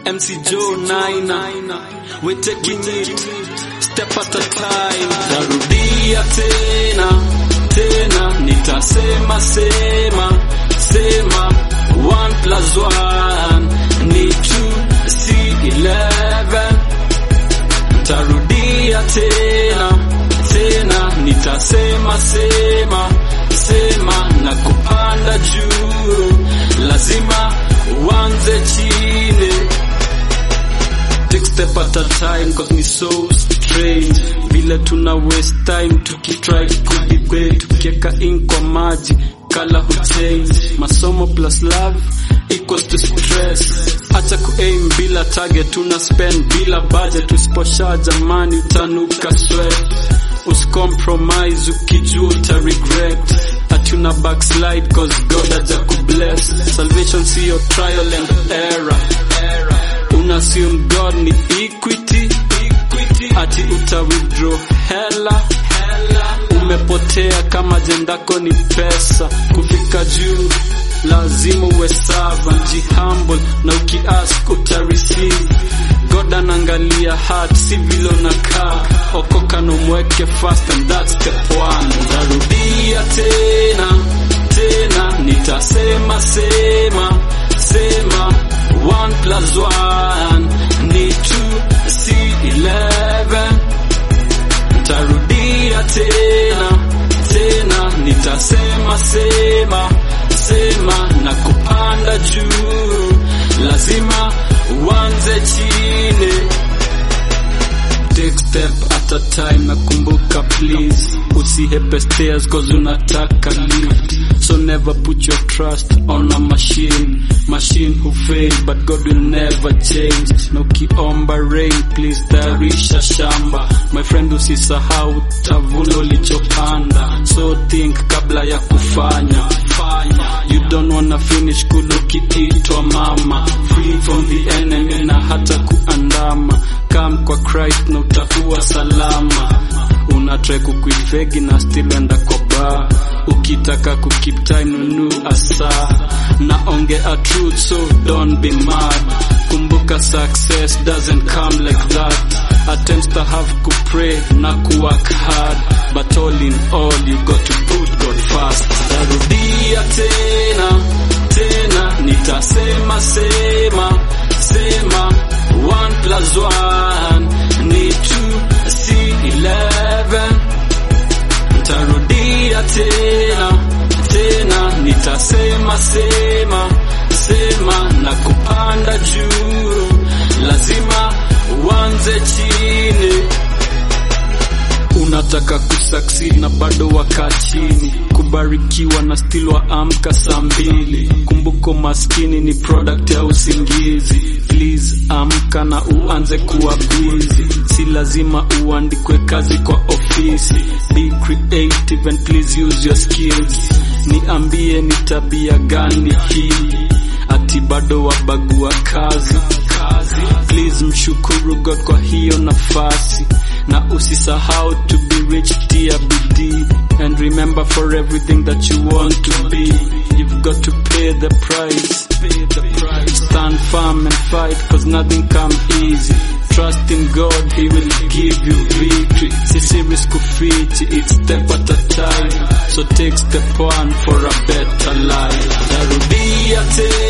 MC Joe Nina, we're taking it step at a time. Tarudia tena tena, nitasema sema sema, one plus one ni two, si eleven. Tarudia tena tena, nitasema sema sema, na kupanda juu lazima uanze chini. Take step at a time cause ni so strange vile tuna waste time tukitry kudebate tukieka in kwa maji kala huchange masomo plus love equals to stress acha kuaim bila target tuna spend bila budget usiposha jamani utanuka sweat usicompromise ukijua uta regret hatuna backslide cause god aja kubless salvation siyo trial and error una assume god ni equity ati uta withdraw hela umepotea kama jendako ni pesa kufika juu lazima uwe servant jihumble na ukiask uta receive god anaangalia heart si vile unakaa okoka na umweke fast and that's step one tarudia tena tena nitasema sema sema one plus one ni two si eleven tarudia tena tena nitasema sema sema na kupanda juu lazima uanze chini take step at a time nakumbuka please usihepe stairs cause unataka lift so never put your trust on a machine machine who fail but god will never change na ukiomba rain please tayarisha shamba my friend usisahau tavuna ulichopanda so think kabla ya kufanya fanya you don't wanna finish kulu ukiitwa mama free from the enemy na hata kuandama come kwa Christ na utakuwa salama unatrai kukuifegi na still enda kwa bar ukitaka kukip time nunu asa naongea truth so don't be mad kumbuka success doesn't come like that attempts to have to pray na kuwork hard but all in all you got to put God first tarudia tena tena nitasema sema sema one plus one ni two si eleven tarudia tena tena nitasema sema sema na kupanda juu lazima uanze chini unataka kusucceed na bado waka chini kubarikiwa na still waamka saa mbili kumbuko maskini ni product ya usingizi please amka na uanze kuwa busy si lazima uandikwe kazi kwa ofisi be creative and please use your skills niambie ni tabia gani hii ati bado wabagua kazi please mshukuru god kwa hiyo nafasi na usisahau to be rich tia bidii and remember for everything that you want to be you've got to pay the price stand firm and fight cause nothing come easy trust in god he will give you victory sisi risk kufichi it's step at a time so take step one for a better life tarudia tena